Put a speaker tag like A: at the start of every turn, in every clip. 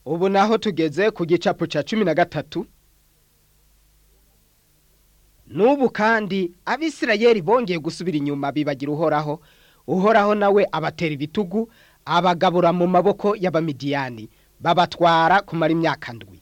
A: ubu naho tugeze ku gicapu cya cumi na gatatu n'ubu kandi abisirayeli bongeye gusubira inyuma bibagira uhoraho uhoraho nawe abatera ibitugu abagabura mu maboko y'abamidiyani babatwara kumara imyaka ndwi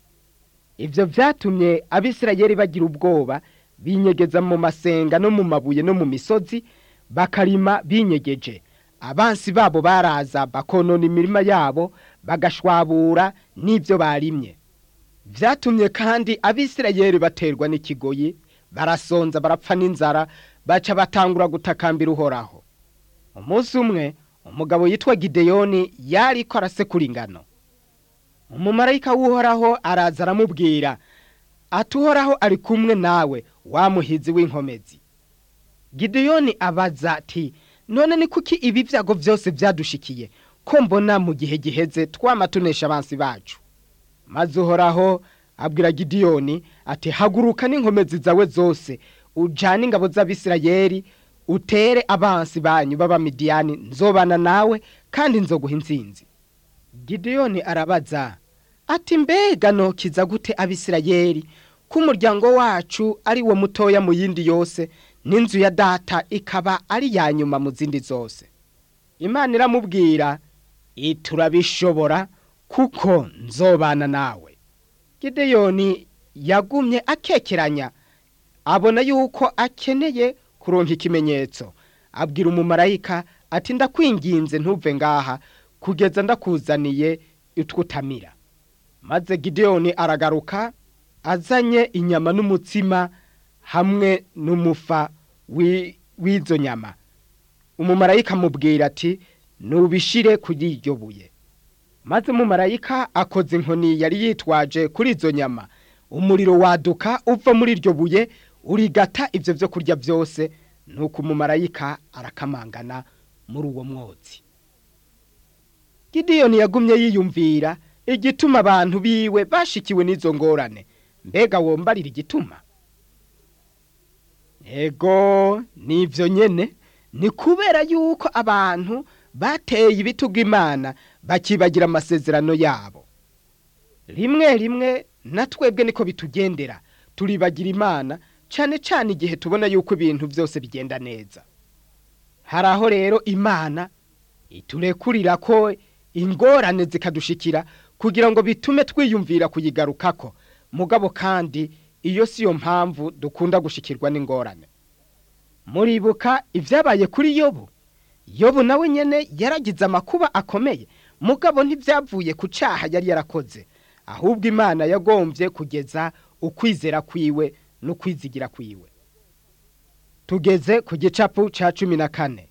A: ibyo byatumye abisirayeli bagira ubwoba binyegeza mu masenga no mu mabuye no mu misozi bakarima binyegeje abansi babo baraza bakonona imirima yabo bagashwabura n'ibyo barimye byatumye kandi abisirayeli baterwa n'ikigoyi barasonza barapfa n'inzara baca batangura gutakambira uhoraho umunsi umwe umugabo yitwa gideyoni yari ko arasekura ingano umumarayika w'uhoraho araza aramubwira ati uhoraho ari kumwe nawe wamuhizi w'inkomezi gideyoni abaza ati none ni kuki ibi byago byose byadushikiye ko mbona mu gihe giheze twama tunesha abansi bacu maze uhoraho abwira gideyoni ati haguruka n'inkomezi zawe zose ujyane ingabo z'abisirayeli utere abansi banyu b'abamidiyani nzobana nawe kandi nzoguha insinzi gideyoni arabaza ati mbega nokiza gute abisirayeli ko umuryango wacu ari wo mutoya mu yindi yose n'inzu ya data ikaba ari iya nyuma mu zindi zose imana iramubwira turabishobora kuko nzobana nawe gideyoni yagumye akekeranya abona yuko akeneye kuronka ikimenyetso abwira umumarayika ati ndakwinginze ntuve ngaha kugeza ndakuzaniye utwutamira maze gideyoni aragaruka azanye inyama n'umutsima hamwe n'umufa w'izo nyama umumarayika amubwira ati nubishire kuri iryo buye maze umumarayika akoze inkoni yari yitwaje kuri izo nyama umuriro waduka uva muri iryo buye urigata ibyo byo kurya byose nuko umumarayika arakamangana muri uwo mwotsi gideyoni yagumye yiyumvira igituma abantu biwe bashikiwe n'izo ngorane mbega wombarira igituma ego nibyo nyine ni kubera yuko abantu bateye ibitugu imana bakibagira amasezerano yabo rimwe rimwe na twebwe niko bitugendera turibagira imana cyane cyane igihe tubona yuko ibintu byose bigenda neza hari aho rero imana iturekurira ko ingorane zikadushikira kugira ngo bitume twiyumvira kuyigarukako mugabo kandi iyo si yo mpamvu dukunda gushikirwa n'ingorane muribuka ibyabaye kuri yobu yobu nawe nyine yaragize amakuba akomeye mugabo ntibyavuye ku cyaha yari yarakoze ahubwo imana yagombye kugeza ukwizera kwiwe n'ukwizigira kwiwe tugeze ku gicapu cya cumi na kane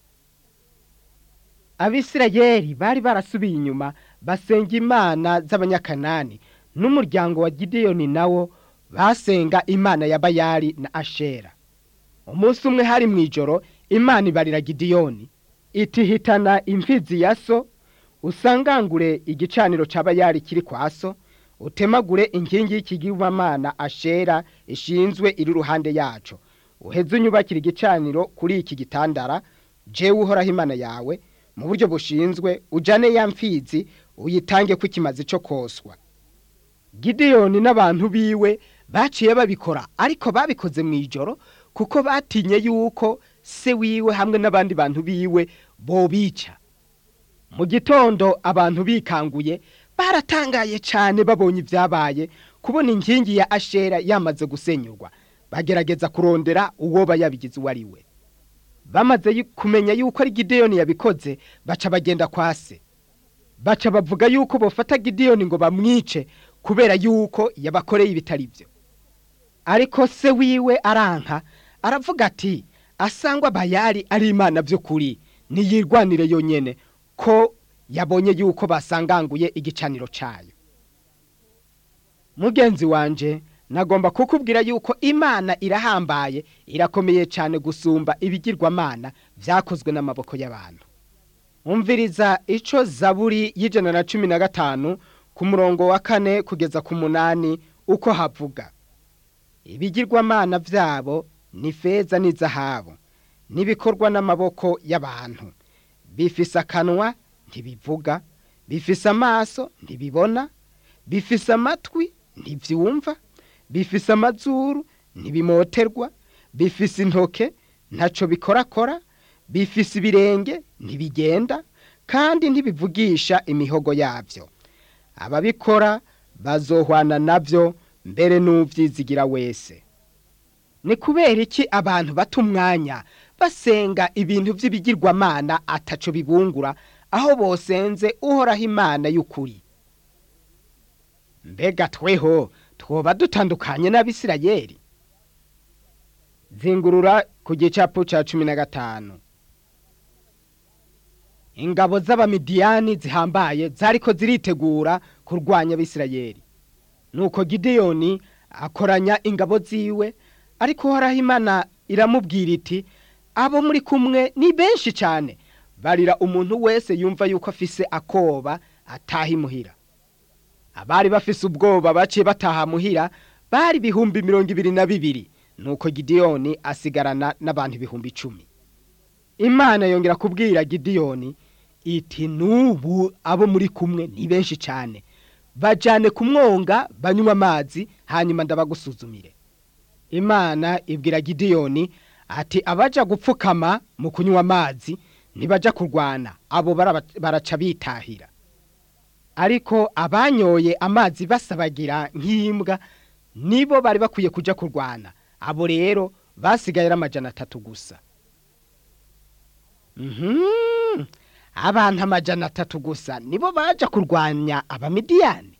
A: abisirayeli bari barasubiye inyuma basenga imana z'abanyakanani n'umuryango wa gideyoni nawo basenga imana ya bayari na ashera umunsi umwe hari mu ijoro imana ibarira gideyoni itihitana imfizi ya so usangangure igicaniro cya bayari kiri kwa so utemagure inkingi y'ikigirwamana ashera ishinzwe iri iruhande yacu uheze unyubakira igicaniro kuri iki gitandara jewe uhoraho imana yawe mu buryo bushinzwe ujyane ya mfizi uyitange ko ikimaze cyo koswa gideyoni n'abantu biwe baciye babikora ariko babikoze mu ijoro kuko batinye yuko se wiwe hamwe n'abandi bantu biwe bobica mu gitondo abantu bikanguye baratangaye cyane babonye ibyabaye kubona inkingi ya ashera yamaze gusenyurwa bagerageza kurondera uwo bayabigize uwo ari we bamaze kumenya yuko ari gideyoni yabikoze baca bagenda kwa se baca bavuga yuko bafata gideyoni ngo bamwice kubera yuko yabakoreye ibitari byo ariko se wiwe aranka aravuga ati asangwa bayari ari imana by'ukuri ntiyirwanire yonyine ko yabonye yuko basanganguye igicaniro cyayo mugenzi wanje nagomba kukubwira yuko imana irahambaye irakomeye cyane gusumba ibigirwamana byakozwe n'amaboko y'abantu umviriza icyo zaburi y'ijana na cumi na gatanu ku murongo wa kane kugeza ku munani uko havuga ibigirwamana byabo ni feza n'izahabu n'ibikorwa n'amaboko y'abantu bifise akanwa ntibivuga bifise amaso ntibibona bifise amatwi ntivyumva bifise amazuru ntibimoterwa bifise intoke ntaco bikorakora bifise ibirenge ntibigenda kandi ntibivugisha imihogo yavyo ababikora bazohwana navyo mbere n'uvyizigira wese ni kubera iki abantu bata umwanya basenga ibintu vy'ibigirwamana ataco bibungura aho bosenze uhoraho imana y'ukuri mbega tweho twoba dutandukanye n'abisirayeli zingurura ku gicapu ca cumi na gatanu ingabo z'abamidiyani zihambaye zariko ziritegura kurwanya abisirayeli nuko gideyoni akoranya ingabo ziwe ariko uhoraho imana iramubwira iti abo muri kumwe ni benshi cyane barira umuntu wese yumva yuko afise akoba ataha imuhira abari bafise ubwoba baciye bataha muhira bari ibihumbi mirongo ibiri na bibiri nuko gideyoni asigarana n'abantu ibihumbi icumi imana yongera kubwira gideyoni iti n'ubu abo muri kumwe ni benshi cyane bajyane ku mwonga banywa amazi hanyuma ndabagusuzumire imana ibwira gideyoni ati abaja gupfukama mu kunywa amazi ntibaja kurwana abo baraca bitahira ariko abanyoye amazi basabagira nk'imbwa nibo bari bakwiye kuja kurwana abo rero basigaye ari amajana atatu gusa abantu amajana atatu gusa nibo baja kurwanya abamidiyani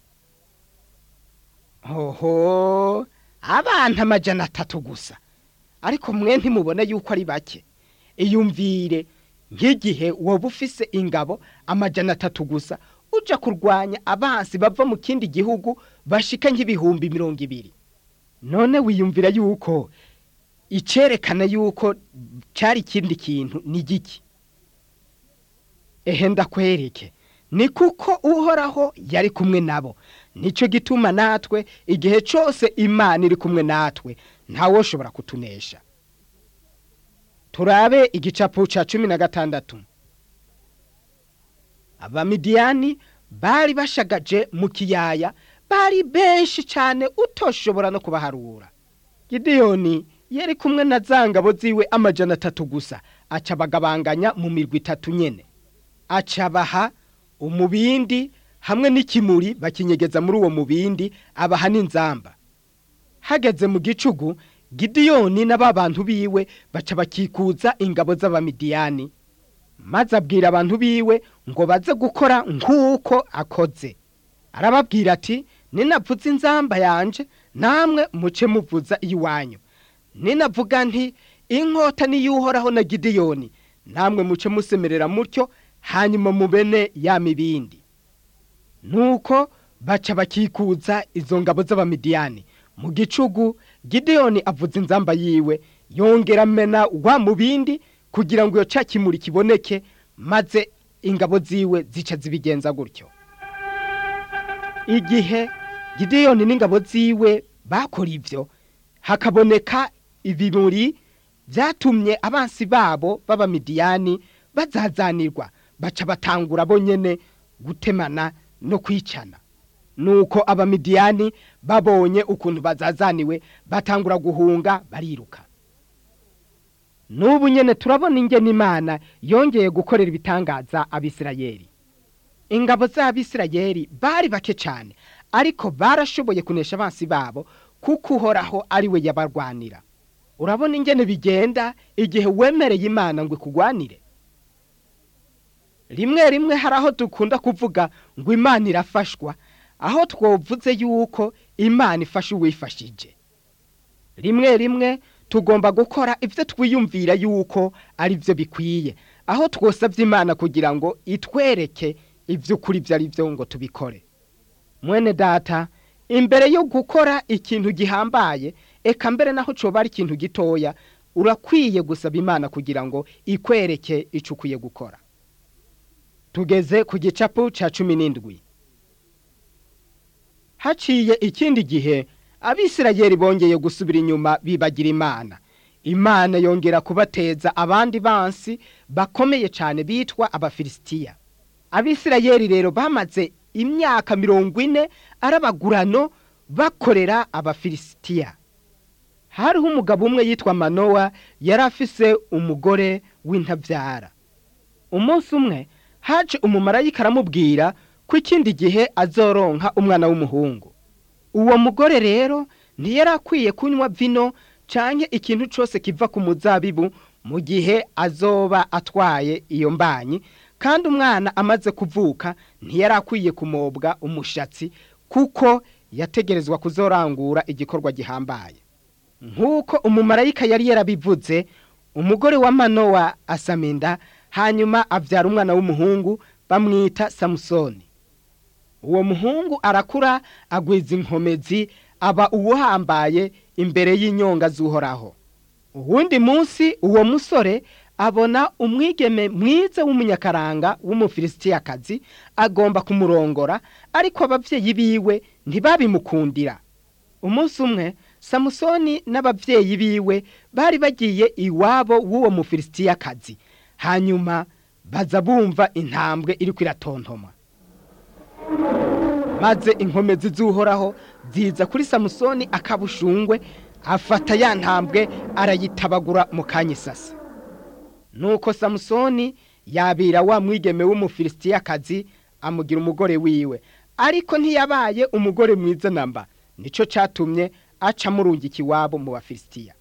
A: hoho abantu amajana atatu gusa ariko mwe ntimubone yuko ari bake iyumvire nk'igihe woba ufise ingabo amajana atatu gusa uja kurwanya abansi bava mu kindi gihugu bashika nk'ibihumbi mirongo ibiri none wiyumvira yuko icerekana yuko cari ikindi kintu ni giki ehe ndakwereke ni kuko uhoraho yari kumwe nabo nicyo gituma natwe igihe cyose imana iri kumwe natwe ntawoshobora kutunesha turabe igicapu cya cumi na gatandatu abamidiyani bari bashagaje mu kiyaya bari benshi cyane utoshobora no kubaharura gideyoni yari kumwe na za ngabo ziwe amajana atatu gusa aca bagabanganya mu mirwi itatu nyene aca baha umubindi hamwe n'ikimuri bakinyegeza muri uwo mubindi abaha n'inzamba hageze mu gicugu gidiyoni n'aba bantu biwe baca bakikuza ingabo z'abamidiyani maze abwira abantu biwe ngo baze gukora nk'uko akoze arababwira ati ninavuza inzamba yanje namwe muce muvuza iwanyu ninavuga nti inkota niyuhoraho na gidiyoni namwe muce musemerera mutyo hanyuma mubene ya mibindi nuko baca bakikuza izo ngabo z'abamidiyani mu gicugu gideyoni avuza inzamba yiwe yongera amena wa mubindi kugira ngo iyo ca kimuri kiboneke maze ingabo ziwe zica zibigenza gutyo igihe gideyoni n'ingabo ziwe bakora ivyo hakaboneka ibimuri vyatumye abansi babo b'abamidiyani bazazanirwa baca batangura bonyene gutemana no kwicana nuko abamidiyani babonye ukuntu bazazaniwe batangura guhunga bariruka n'ubu nyene turabona ingene imana yongeye gukorera ibitangaza abisirayeli ingabo z'abisirayeli bari bake cyane ariko barashoboye kunesha abansi babo kuko uhoraho ari we yabarwanira urabona ingene bigenda igihe wemereye imana ngo ikugwanire rimwe rimwe hari aho dukunda kuvuga ngo imana irafashwa aho twovuze yuko imana ifasha uwifashije rimwe rimwe tugomba gukora ibyo twiyumvira yuko ari byo bikwiye aho twosabye imana kugira ngo itwereke iby'ukuri ibyo ari byo ngo tubikore mwene data imbere yo gukora ikintu gihambaye eka mbere naho coba ari ikintu gitoya urakwiye gusaba imana kugira ngo ikwereke icyo ukwiye gukora tugeze ku gicapu cya cumi n'indwi haciye ikindi gihe abisirayeli bongeye gusubira inyuma bibagira imana imana yongera kubateza abandi bansi bakomeye cyane bitwa abafilisitiya abisirayeli rero bamaze imyaka mirongo ine arabagurano bakorera abafilisitiya hariho umugabo umwe yitwa manowa yari afise umugore w'intabyara umunsi umwe haje umumarayika aramubwira ko ikindi gihe azoronka umwana w'umuhungu uwo mugore rero ntiyari akwiye kunywa vino canke ikintu cose kiva ku muzabibu mu gihe azoba atwaye iyo mbanyi kandi umwana amaze kuvuka ntiyari akwiye kumobwa umushatsi kuko yategerezwa kuzorangura igikorwa gihambaye nk'uko umumarayika yari yarabivuze umugore wa manowa asama inda hanyuma abyara umwana w'umuhungu bamwita samusoni uwo muhungu arakura agwiza inkomezi aba uwuhambaye imbere y'inyonga z'uhoraho uwundi munsi uwo musore abona umwigeme mwiza w'umunyakaranga w'umufilisitiyakazi agomba kumurongora ariko ababyeyi biwe ntibabimukundira umunsi umwe samusoni n'ababyeyi biwe bari bagiye iwabo w'uwo mufilisitiyakazi hanyuma baza bumva intambwe iri kwiratontoma maze inkomezi z'uhoraho ziza kuri samusoni akabushungwe afata ya ntambwe arayitabagura mu kanya isasa nuko samusoni yabira wa mwigeme w'umufilisitiyakazi amugira umugore wiwe ariko ntiyabaye umugore mwiza namba nicyo cyatumye aca murungika iwabo mu bafilisitiya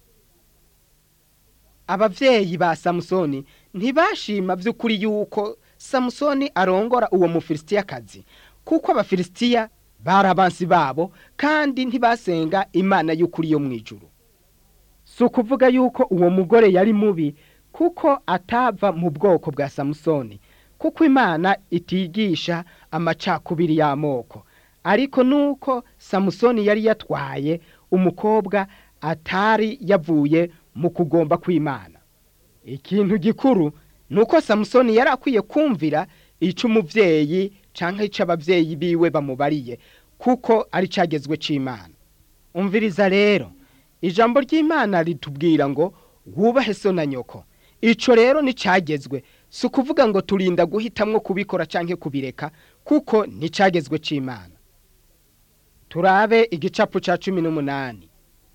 A: ababyeyi ba samusoni ntibashima by'ukuri yuko samusoni arongora uwo mufilisitiyakazi kuko abafilisitiya bari abansi babo kandi ntibasenga imana y'ukuri yo mu ijuru si ukuvuga yuko uwo mugore yari mubi kuko atava mu bwoko bwa samusoni kuko imana itigisha amacakubiri y'amoko ariko nuko samusoni yari yatwaye umukobwa atari yavuye mu kugomba kw'imana ikintu gikuru ni uko samusoni yari akwiye kumvira icyo umubyeyi cyangwa icyo ababyeyi biwe bamubariye kuko ari cyagezwe cy'imana umviriza rero ijambo ry'imana ritubwira ngo wubahe so na nyoko icyo rero nticyagezwe si ukuvuga ngo turinda guhitamwo kubikora cyangwa kubireka kuko nticyagezwe cy'imana turabe igicapu cya cumi n'umunani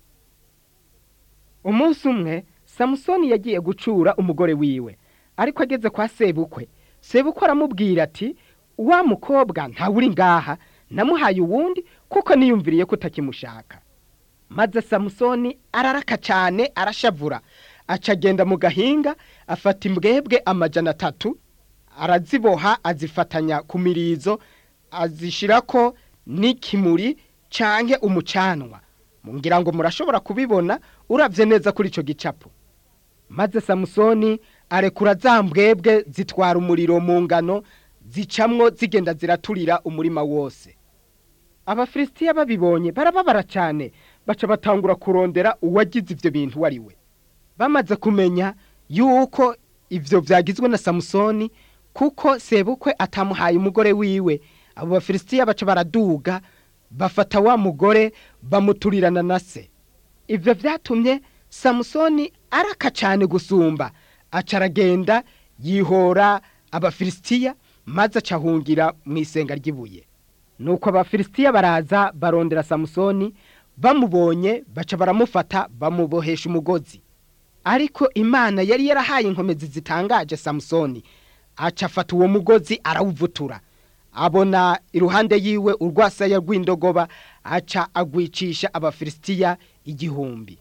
A: umunsi umwe samusoni yagiye gucura umugore wiwe ariko ageze kwa sebukwe sebukwe aramubwira ati wa mukobwa ntawuri ngaha namuhaye uwundi kuko niyumviriye ko utakimushaka maze samusoni araraka cyane arashavura aca agenda mu gahinga afata imbwebwe amajana atatu araziboha azifatanya ku mirizo azishyirako n'ikimuri canke umucanwa ngira ngo murashobora kubibona urabye neza kuri icyo gicapu maze samusoni arekura za mbwebwe zitwara umuriro mu ngano zicamwo zigenda ziraturira umurima wose abafilisitiya babibonye barababara cyane baca batangura kurondera uwagize ibyo bintu uwo ari we bamaze kumenya yuko ibyo byagizwe na samusoni kuko sebukwe atamuhaye umugore wiwe abo bafilisitiya baca baraduga bafata wa mugore bamuturirana na se ibyo byatumye samusoni araka cyane gusumba aca aragenda yihora abafilisitiya maze acahungira mu isenga ry'ibuye nuko abafilisitiya baraza barondera samusoni bamubonye baca baramufata bamubohesha umugozi ariko imana yari yarahaye inkomezi zitangaje samusoni aca afata uwo mugozi arawuvutura abona iruhande yiwe urwasaya rw'indogoba aca agwicisha abafilisitiya igihumbi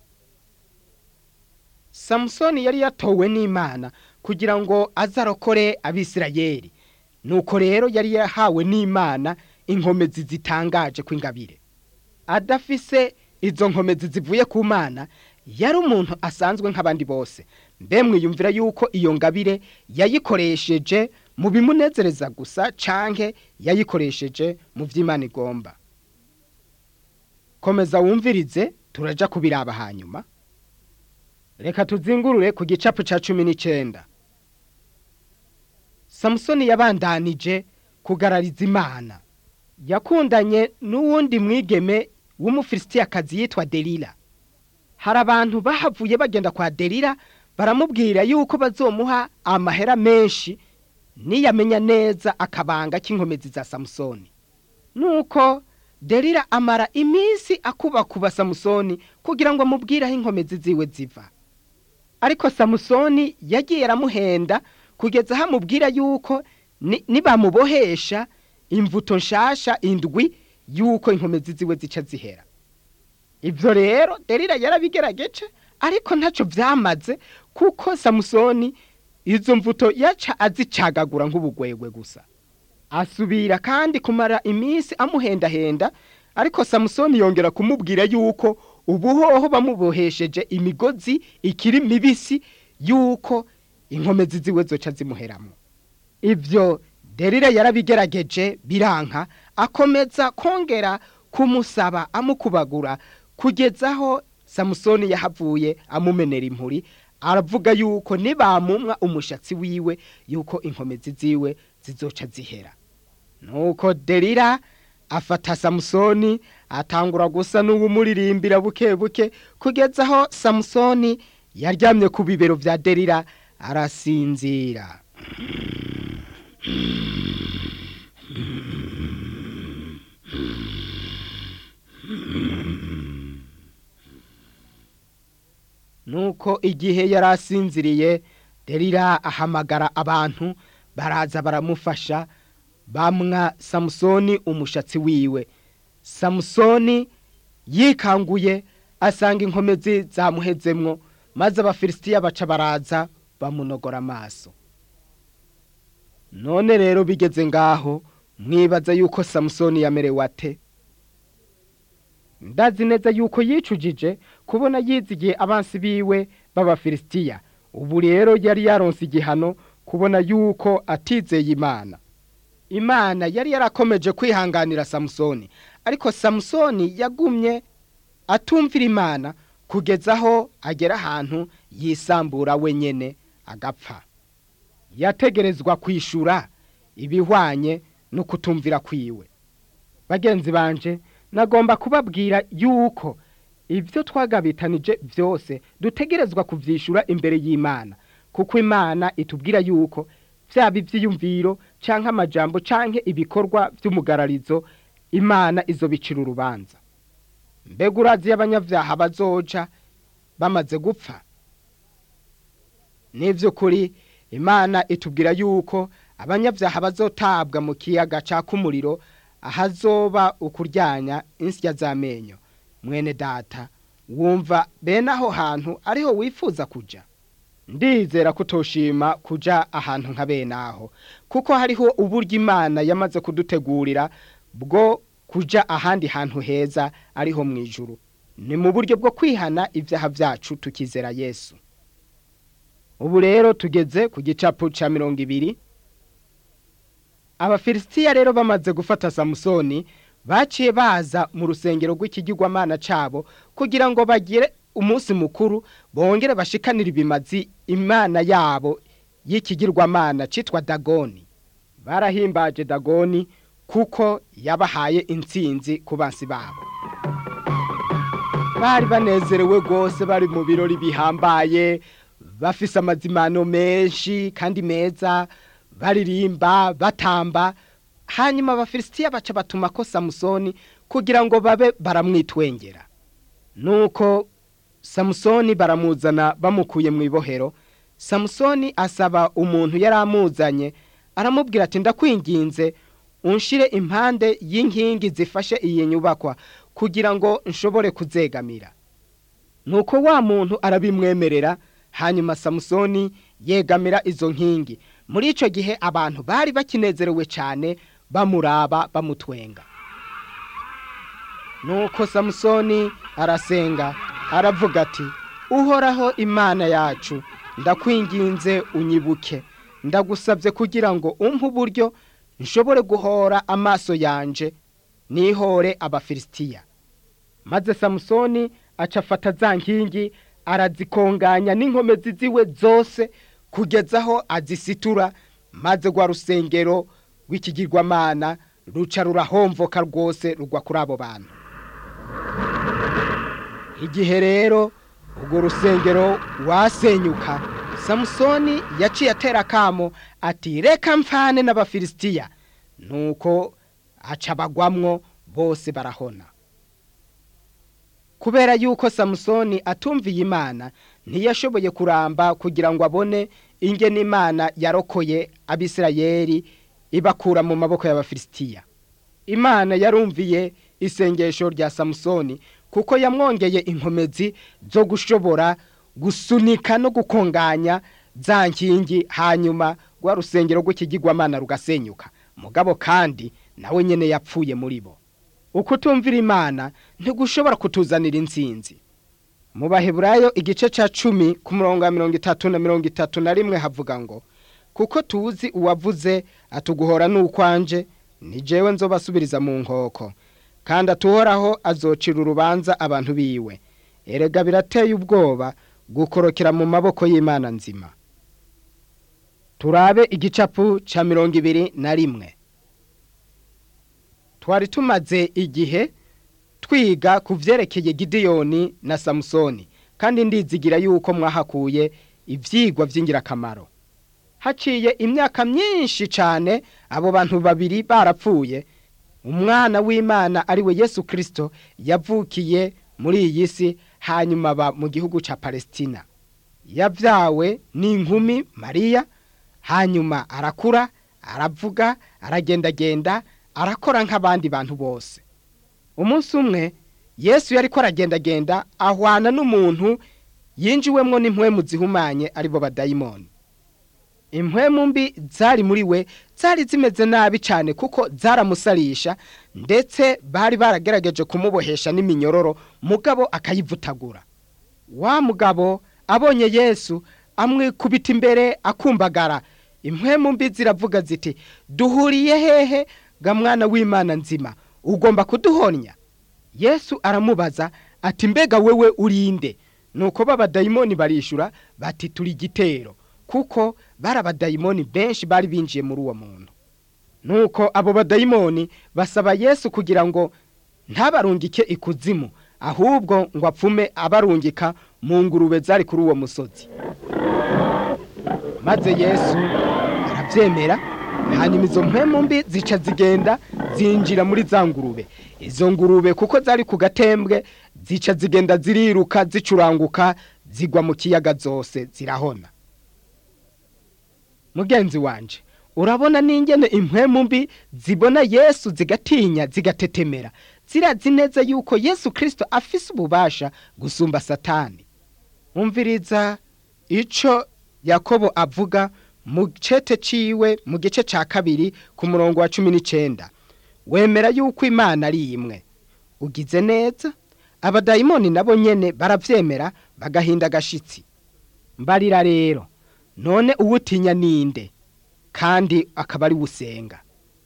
A: samusoni yari yatowe n'imana kugira ngo azarokore abisirayeli nuko rero yari yahawe n'imana inkomezi zitangaje kw'ingabire adafise izo nkomezi zivuye ku mana yari umuntu asanzwe nk'abandi bose mbe mwiyumvira yuko iyo ngabire yayikoresheje mu bimunezereza gusa canke yayikoresheje mu vy'imana igomba komeza wumvirize turaja kubiraba hanyuma reka tuzingurure ku gicapu ca cumi n'icenda samusoni yabandanije kugarariza imana yakundanye n'uwundi mwigeme w'umufilisitiyakazi yitwa delila hari abantu bahavuye bagenda kwa delila baramubwira yuko bazomuha amahera menshi niyamenya neza akabanga k'inkomezi za samusoni nuko derira amara iminsi akubakuba samusoni kugira ngo amubwire aho inkomezi ziwe ziva ariko samusoni yagiye aramuhenda kugeza aho amubwira yuko nibamubohesha imvuto nshasha indwi yuko inkomezi ziwe zica zihera ibyo rero derira yarabigerageje ariko ntacyo byamaze kuko samusoni izo mvuto yaca azicagagura nk'ubugwegwe gusa asubira kandi kumara iminsi amuhendahenda ariko samusoni yongera kumubwira yuko ubuhoho bamubohesheje imigozi ikiri mibisi yuko inkomezi ziwe zoca zimuheramo ibyo derira yarabigerageje biranka akomeza kongera kumusaba amukubagura kugeza aho samusoni yahavuye amumenera impuri aravuga yuko nibamumwa umushatsi wiwe yuko inkomezi ziwe zizoca zihera nuko derira afata samusoni atangura gusa n'uwumuririmbira buke buke kugeza aho samusoni yaryamye ku bibero bya derira arasinzira nuko igihe yari asinziriye derira ahamagara abantu baraza baramufasha bamwa samusoni umushatsi wiwe samusoni yikanguye asanga inkomezi zamuhezemwo maze abafilisitiya baca baraza bamunogora amaso none rero bigeze ngaho mwibaza yuko samusoni yamerewe ate ndazi neza yuko yicujije kubona yizigiye abansi biwe b'abafilisitiya ubu rero yari yaronse igihano kubona yuko atizeye imana imana yari yarakomeje kwihanganira samusoni ariko samusoni yagumye atumvira imana kugeza aho agera ahantu yisambura wenyine agapfa yategerezwa kwishyura ibihwanye no kutumvira kwiwe bagenzi banje nagomba kubabwira yuko ibyo twagabitanije byose dutegerezwa kubyishyura imbere y'imana kuko imana itubwira yuko byaba ibyiyumviro cyangwa amajambo cyangwa ibikorwa by'umugararizo imana izo bicira urubanza mbega urazi y'abanyabyaha bazoca bamaze gupfa kuri imana itubwira yuko abanyabyaha bazotabwa mu kiyaga cyaka umuriro ahazoba ukuryanya insya z'amenyo mwene data wumva bene aho hantu ariho wifuza kujya ndizera ko utoshima kujya ahantu nka bene aho kuko hariho uburyo imana yamaze kudutegurira bwo kujya ahandi hantu heza ariho mu ijuru ni mu buryo bwo kwihana ibyaha byacu tukizera yesu ubu rero tugeze ku gicapu cya mirongo ibiri abafilisitiya rero bamaze gufata samusoni baciye baza mu rusengero rw'ikigirwamana cyabo kugira ngo bagire umunsi mukuru bongere bashikanire ibimazi imana yabo y'ikigirwamana cyitwa dagoni barahimbaje dagoni kuko yabahaye intsinzi ku bansi babo bari banezerewe rwose bari mu birori bihambaye bafise amazimano menshi kandi meza baririmba batamba hanyuma abafilisitiya baca batuma ko samusoni kugira ngo babe baramwitwengera nuko samusoni baramuzana bamukuye mu ibohero samusoni asaba umuntu yari amuzanye aramubwira ati ndakwinginze unshire impande y'inkingi zifashe iyi nyubakwa kugira ngo nshobore kuzegamira nuko wa muntu arabimwemerera hanyuma samusoni yegamira izo nkingi muri icyo gihe abantu bari bakinezerewe cyane bamuraba bamutwenga nuko samusoni arasenga aravuga ati uhoraho imana yacu ndakwinginze unyibuke ndagusabye kugira ngo umpe uburyo nshobore guhora amaso yanje nihore abafilisitiya maze samusoni aca afata za nkingi arazikonganya n'inkomezi ziwe zose kugeza aho azisitura maze rwa rusengero rw'ikigirwamana ruca rurahomvoka rwose rugwa kuri abo bantu igihe rero urwo rusengero wasenyuka samusoni yaciye atera akamo ati reka mfane n'abafilisitiya nuko aca bagwamwo bose barahona kubera yuko samusoni atumviye imana ntiyashoboye kuramba kugira ngo abone ingene imana yarokoye abisirayeli ibakura mu maboko y'abafilisitiya imana yarumviye isengesho rya samusoni kuko yamwongeye inkomezi zo gushobora gusunika no gukonganya za nkingi hanyuma rwa rusengero rw'ikigirwamana rugasenyuka mugabo kandi nawe nyene yapfuye muri bo uko utumvira imana ntigushobora kutuzanira intsinzi mu baheburayo igice ca cumi ku murongo wa mirongo itatu na mirongo itatu na rimwe havuga ngo kuko tuzi uwavuze atuguhora n'ukwanje ni jewe nzobasubiriza mu nkoko kandi atuhoraho azocira urubanza abantu biwe erega birateye ubwoba gukorokera mu maboko y'imana nzima turabe igicapu ca mirongo ibiri na rimwe twari tumaze igihe twiga ku vyerekeye gidiyoni na samusoni kandi ndizigira yuko mwahakuye ivyigwa vy'ingirakamaro haciye imyaka myinshi cane abo bantu babiri barapfuye umwana w'imana ari we yesu kirisito yavukiye muri iyi si hanyuma aba mu gihugu ca palesitina yabyawe n'inkumi mariya hanyuma arakura aravuga aragendagenda arakora nk'abandi bantu bose umunsi umwe yesu yari ko aragendagenda ahwana n'umuntu yinjiwemwo n'impwemu zihumanye aribo badayimoni impwemu mbi zari muri we zari zimeze nabi cyane kuko zaramusarisha ndetse bari baragerageje kumubohesha n'iminyororo mugabo akayivutagura wa mugabo abonye yesu amwikubita imbere akumbagara impwemu mbi ziravuga ziti duhuriye hehe ga mwana w'imana nzima ugomba kuduhonya yesu aramubaza ati mbega wewe urinde nuko b'abadayimoni barishura bati turi igitero kuko bari abadayimoni benshi bari binjiye muri uwo muntu nuko abo badayimoni basaba yesu kugira ngo ntabarungike ikuzimu ahubwo ngo apfume abarungika mu ngurube zari kuri uwo musozi maze yesu arabyemera hanyuma izo mpemu mbi zica zigenda zinjira muri za ngurube izo ngurube kuko zari ku gatembwe zica zigenda ziriruka zicuranguka zigwa mu kiyaga zose zirahona mugenzi wanje urabona n'ingene impwemu mbi zibona yesu zigatinya zigatetemera zirazi neza yuko yesu kirisito afise ububasha gusumba satani umviriza ico yakobo avuga mu cete ciwe mu gice ca kabiri ku murongo wa cumi n'icenda wemera yuko imana ari imwe ugize neza abadayimoni nabo nyene baravyemera bagahinda agashitsi mbarira rero none uwutinya ninde kandi akaba ari usenga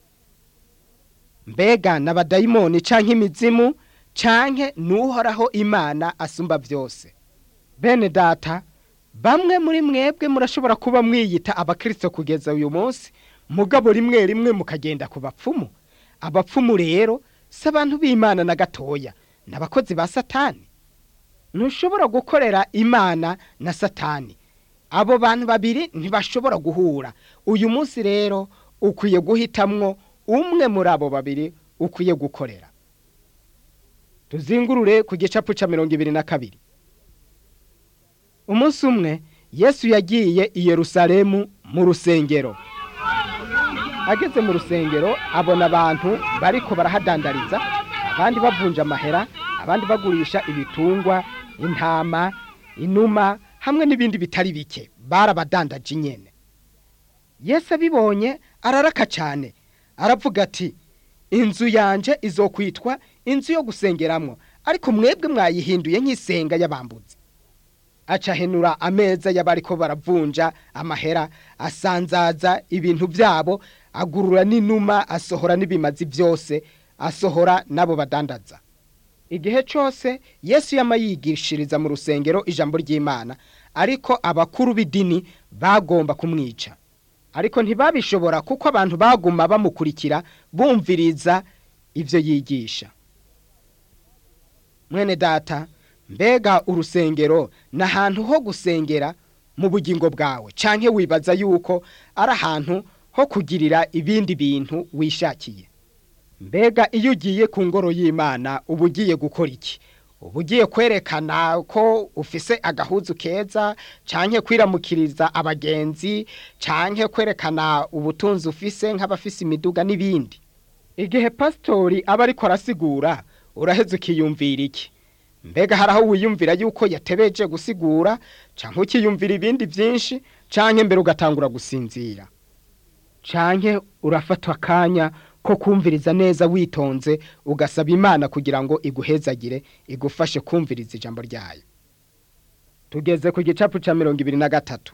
A: mbega n'abadayimoni canke imizimu canke n'uhoraho imana asumba vyose bene data bamwe muri mwebwe murashobora kuba mwiyita abakristo kugeza uyu munsi mugabo rimwe rimwe mukagenda ku bapfumu abapfumu rero si abantu b'imana na gatoya ni abakozi ba satani ntushobora gukorera imana na satani abo bantu babiri ntibashobora guhura uyu munsi rero ukwiye guhitamwo umwe muri abo babiri ukwiye gukorera tuzingurure ku gicapu cya mirongo ibiri na kabiri umunsi umwe yesu yagiye i yerusalemu mu rusengero ageze mu rusengero abona abantu bariko barahadandariza abandi bavunja amahera abandi bagurisha ibitungwa intama inuma hamwe n'ibindi bitari bike barabadandaje nyene yesu abibonye araraka cyane aravuga ati inzu yanje izokwitwa inzu yo gusengeramwo ariko mwebwe mwayihinduye nk'isenga y'abambuzi acahenura ameza y'abariko baravunja amahera asanzaza ibintu byabo agurura n'inuma asohora n'ibimazi byose asohora n'abo badandaza igihe cyose yesu yama yigishiriza mu rusengero ijambo ry'imana ariko abakuru b'idini bagomba kumwica ariko ntibabishobora kuko abantu baguma bamukurikira bumviriza ibyo yigisha mwene data mbega urusengero ni ahantu ho gusengera mu bugingo bwawe canke wibaza yuko ari ahantu ho kugirira ibindi bintu wishakiye mbega iyo ugiye ku ngoro y'imana uba ugiye gukora iki uba ugiye kwerekana ko ufise agahuzu keza canke kwiramukiriza abagenzi canke kwerekana ubutunzi ufise nk'abafise imiduga n'ibindi igihe pasitori aba ariko arasigura uraheze ukiyumvira iki mbega hari aho wiyumvira yuko yatebeje gusigura canke ukiyumvira ibindi byinshi canke mbere ugatangura gusinzira canke urafatwa akanya ko kumviriza neza witonze ugasaba imana kugira ngo iguhezagire igufashe kumviriza ijambo ryayo tugeze ku gicapu ca mirongo ibiri na gatatu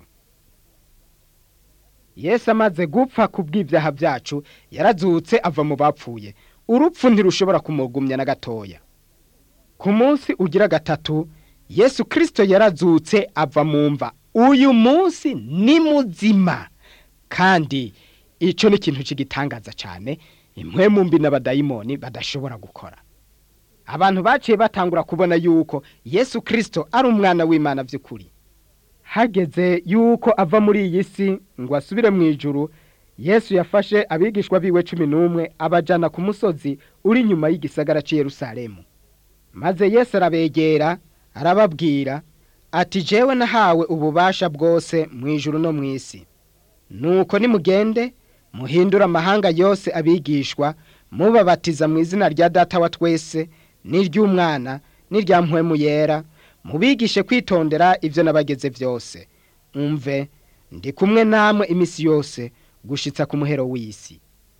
A: yesu amaze gupfa ku bw'ibyaha byacu yarazutse ava mu bapfuye urupfu ntirushobora kumugumya na gatoya ku munsi ugira gatatu yesu kirisito yarazutse ava mu mva uyu munsi ni muzima kandi icyo ni ikintu kigitangaza cyane imwe mu mbi n'abadayimoni badashobora gukora abantu baciye batangura kubona yuko yesu kirisito ari umwana w'imana by'ukuri hageze yuko ava muri iyi si ngo asubire mu ijuru yesu yafashe abigishwa biwe cumi n'umwe abajyana ku musozi uri inyuma y'igisagara cy'i Yerusalemu maze yesu arabegera arababwira ati jewe nahawe ububasha bwose mu ijuru no mu isi nuko nimugende muhindura amahanga yose abigishwa mubabatiza mu izina rya data wa twese n'iry'umwana n'irya mpwemu yera mubigishe kwitondera ibyo nabageze byose umve ndi kumwe namwe iminsi yose gushitsa ku muhero w'isi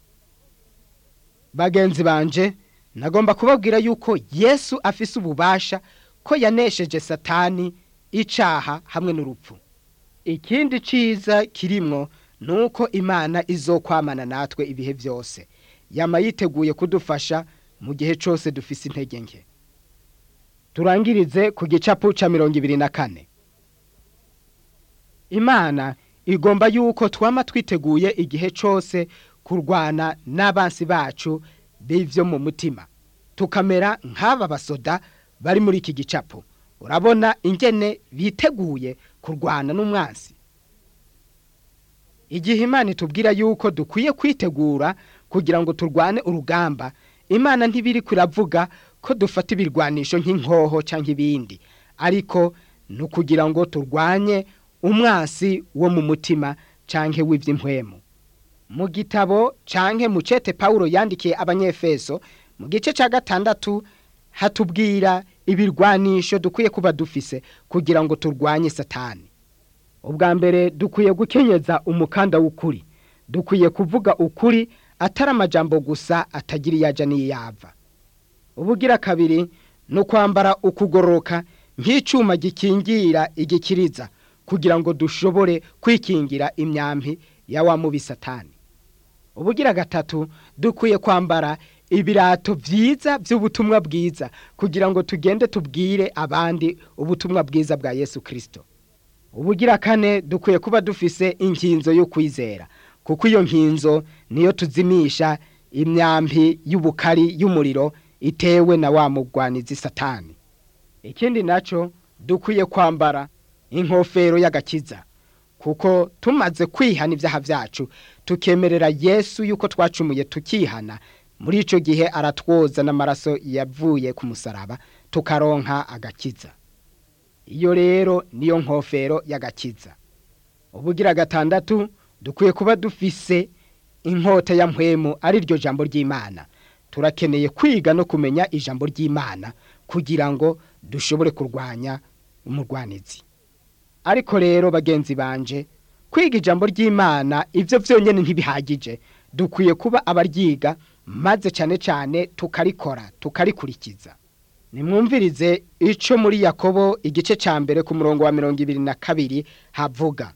A: bagenzi banje nagomba kubabwira yuko yesu afise ububasha ko yanesheje satani icaha hamwe n'urupfu ikindi ciza kirimwo nuko imana izokwamana natwe ibihe byose yama yiteguye kudufasha mu gihe cyose dufise intege nke turangirize ku gicapu ca mirongo ibiri na kane imana igomba yuko twama twiteguye igihe cyose kurwana n'abansi bacu b'ivyo mu mutima tukamera nk'aba basoda bari muri iki gicapu urabona ingene biteguye kurwana n'umwansi igihe imana itubwira yuko dukwiye kwitegura kugira ngo turwane urugamba imana ntibiri kuravuga ko dufata ibirwanisho nk'inkoho cyangwa ibindi ariko ni ukugira ngo turwanye umwansi wo mu mutima cyangwa w'iby'impwemu mu gitabo cyangwa mu cete paul yandikiye abanyefeso mu gice cya gatandatu hatubwira ibirwanisho dukwiye kuba dufise kugira ngo turwanye satani ubwa mbere dukwiye gukenyeza umukanda w'ukuri dukwiye kuvuga ukuri atari amajambo gusa atagira iyaja n'iyava ubugira kabiri ni ukwambara ukugororoka nk'icyuma gikingira igikiriza kugira ngo dushobore kwikingira imyambi ya wa mubi satani ubugira gatatu dukwiye kwambara ibirato byiza by'ubutumwa bwiza kugira ngo tugende tubwire abandi ubutumwa bwiza bwa yesu kirisito ubugira kane dukwiye kuba dufise inkinzo yo kwizera kuko iyo nkinzo niyo tuzimisha imyambi y'ubukari y'umuriro itewe na wa mugwanizi satani ikindi nacyo dukwiye kwambara inkofero y'agakiza kuko tumaze kwihana ibyaha byacu tukemerera yesu yuko twacumuye tukihana muri icyo gihe aratwoza n'amaraso yavuye ku musaraba tukaronka agakiza iyo rero niyo nkofero y'agakiza ubugira gatandatu dukwiye kuba dufise inkota ya mpwemu ari ryo jambo ry'imana turakeneye kwiga no kumenya ijambo ry'imana kugira ngo dushobore kurwanya umurwanizi ariko rero bagenzi banje kwiga ijambo ry'imana ibyo byonyine ntibihagije dukwiye kuba abaryiga maze cyane cyane tukarikora tukarikurikiza nimwumvirize icyo muri yakobo igice cya mbere ku murongo wa mirongo ibiri na kabiri havuga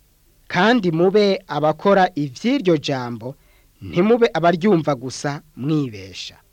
A: kandi mube abakora iby'iryo jambo ntimube abaryumva gusa mwibesha